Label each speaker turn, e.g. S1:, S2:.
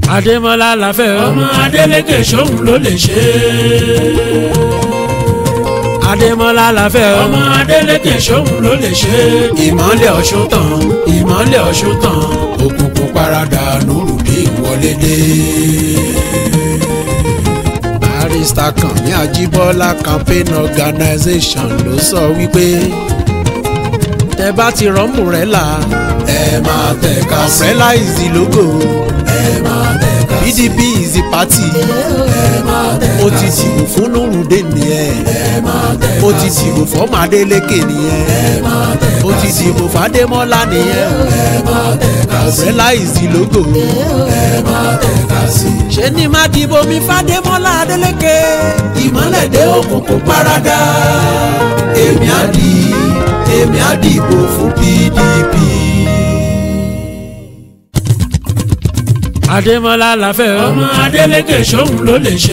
S1: Adémọ́lá la fẹ́ o.
S2: ọmọ Adélékè sóhun ló lè ṣe é.
S1: Adémọ́lá la fẹ́ o.
S2: ọmọ Adélékè sóhun ló lè ṣe é. ìmọ́lẹ̀ ọ̀ṣun tàn ìmọ́lẹ̀ ọ̀ṣun tàn òkùnkùn paradà nùrùdín wọlé dé.
S3: barrister Kànmí Àjíbọ́lá campaign organisation ló sọ wípé tẹ bá ti rọ́mù rẹ̀ là
S2: ẹ máa tẹ̀ka sí
S3: umbrella is the logo
S2: ẹ máa tẹ̀ka sí
S3: PDP is the party
S2: ẹ máa tẹ̀ka
S3: ó ti dìbò fún Nurudeen nìyẹn
S2: ẹ máa tẹ̀ka
S3: ó ti dìbò fọ́mọ Adélékè nìyẹn
S2: ẹ máa tẹ̀ka
S3: ó ti dìbò fàdémọ́lá nìyẹn
S2: ẹ máa tẹ̀ka sí
S3: umbrella is the logo
S2: ẹ máa tẹ̀ka sí.
S3: ṣé ni má dìbò mi fàdémọ́lá Adélékè
S2: ìmọ́lẹ̀ dé òkùnkùn paradà èmi á di èmi á dìbò fún PDP.
S1: Adémọ́lá la fẹ́ o.
S2: ọmọ Adélékè sóhun ló lè ṣe.